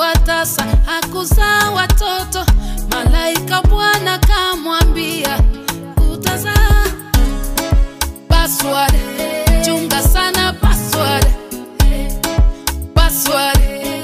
wa tasa hakuzaa watoto. Malaika Bwana kamwambia utazaa. Password, chunga sana password. Password,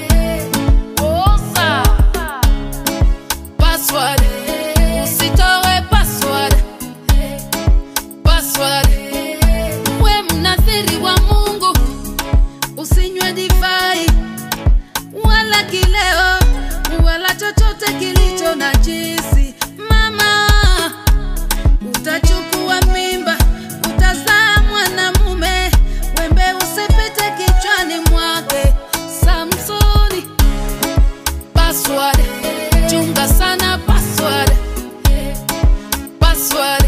oza. Password, usitoe password. Password, we mnathiri wa Mungu, usinywe divai wala kileo wala chochote kilicho na jisi. Mama, utachukua mimba, utazaa mwanamume, wembe usipite kichwani mwake. Samsoni, password, chunga sana password, password,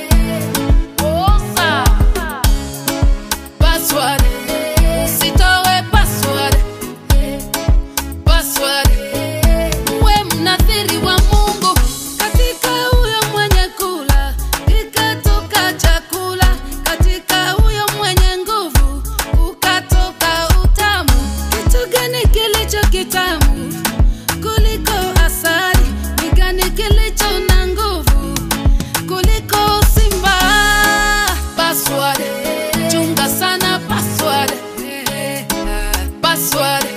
oza, password, usitoe password password. We mnathiri wa Mungu, katika huyo mwenye kula ikatoka chakula, katika huyo mwenye nguvu ukatoka utamu. Kitu gani kilicho kitamu kuliko asali? Ni gani kilicho na nguvu kuliko simba? Password, chunga sana password. Password.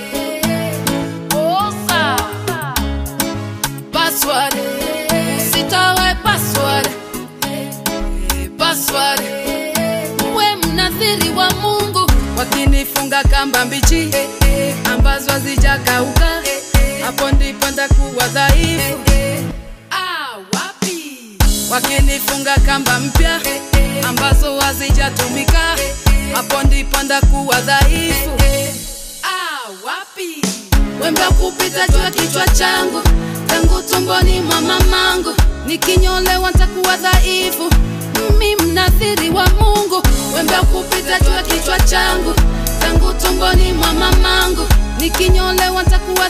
Oza. Password. Usitoe password. Password. We mnathiri wa Mungu, wakinifunga kamba mbichi ambazo hazijakauka, hapo ndipo ntakuwa dhaifu. Ah, wapi? Wakinifunga kamba mpya ambazo hazijatumika, hapo ndipo ndakuwa dhaifu. Ah, wapi? Wembe wa kupita juu ya kichwa changu tangu tumboni mwa mamangu, nikinyolewa ntakuwa dhaifu. Mimi mnathiri wa Mungu, wembe wa kupita juu ya kichwa changu tangu tumboni mwa mamangu, nikinyolewa ntakuwa